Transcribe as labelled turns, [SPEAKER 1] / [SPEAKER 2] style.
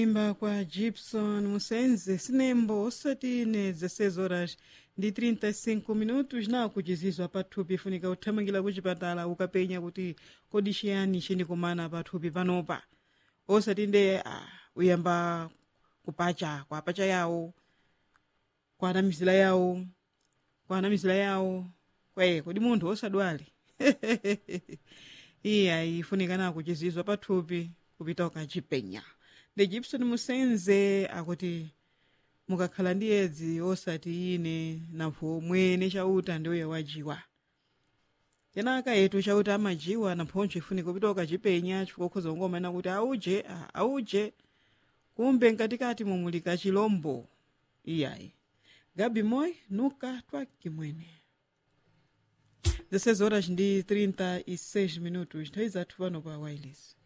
[SPEAKER 1] imba kwa gibson musenze sinembo osati ne 16 horas ndi 35 minutos na kuchizizwa pathupi ifunika kuthamangira kuchipatala ukapenya kuti kodi chiyani chinikumana pathupi panopa osati nde ah, uyamba kupacha kwa pacha yawo kwa anamizira yawo kwa anamizira yawo kwaye kodi munthu osadwale iya ifunikana kuchizizwa pathupi kupita ukachipenya ndi gibson musenze akuti mukakhala ndi edzi osati ine nampho mwene chauta ndiuye wajiwa kenaka yetu chauta amajiwa namphonso ifunika kupita ukachipenya chifukwa ukhoza kungomana kuti auje ah, auje kumbe mkatikati mumulika chilombo iyayi gabi moy nuka twakimwene 16 horas ndi 36 minutos nthawi zathu pano pa wireless